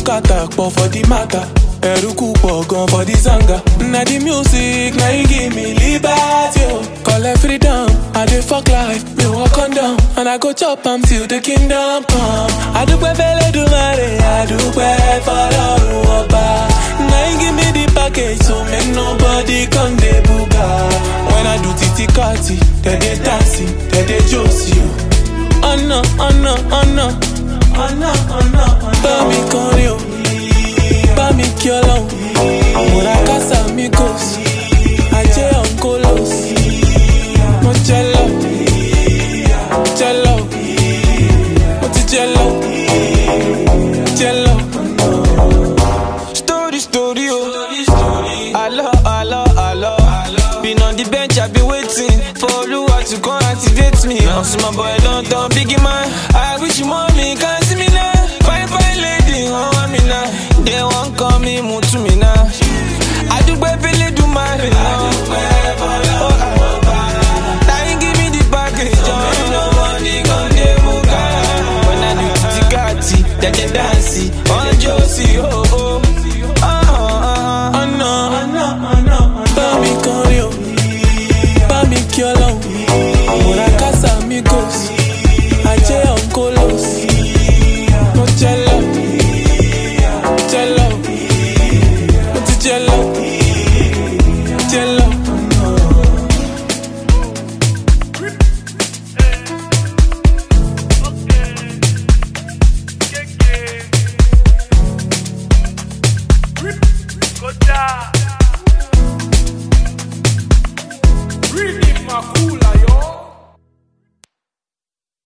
bùkátà pọ̀ for the matter. Ẹ̀rúkú pọ̀ gan for the zanga. Na the music na e give me liberty o. Collect freedom, I dey fuck life, me walk on down. And I go chop am till the kingdom come. Adúpẹ́ fẹ́lẹ́dùmarè, adúpẹ́ fọlọ́run ọba. Na e give me the package so make nobody come dey buga. When I do titi kati, dem dey dance, dem dey josi o. Ọ̀nà ọ̀nà ọ̀nà ọ̀nà ọ̀nà bá mi kọrin o. Bá mi kí ọlọ́run. Àmúra kásá mi kò sí. Ajé ọ̀nkólós. Mo jẹ lọ. Jẹ lọ. Mo ti jẹ lọ. Jẹ lọ. Story, story, oh. Hello, hello, hello. Been on the bench, I've been waiting for Oluwa to come activate me. I'm my boy, don't turn biggie man. I wish you mommy can see me now. Fine, fine lady, oh, want me now. They won't call me, move to me now. I do baby, do my Now you give me the package, oh. Nobody gon' dey buga. When I do titi kati, they dey dance, on Josie, oh.